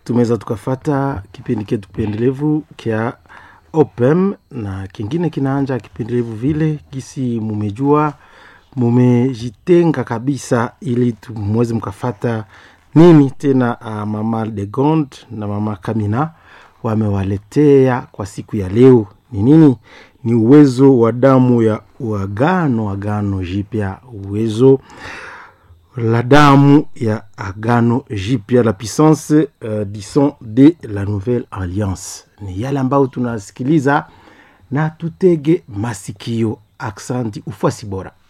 tumeweza tukafata kipindi ketu pendelevu kya opem na kingine kinaanja kipendelevu vile gisi mumejua mumejitenga kabisa ili mweze mkafata nini tena uh, mama de gond na mama kamina wamewaletea kwa siku ya leo ni nini ni uwezo wa damu ya uagano agano jipya uwezo la damu ya agano jipya la puissance uh, dison de la nouvelle alliance ni yale ambayo tunasikiliza na tutege masikio aksanti ufuasi bora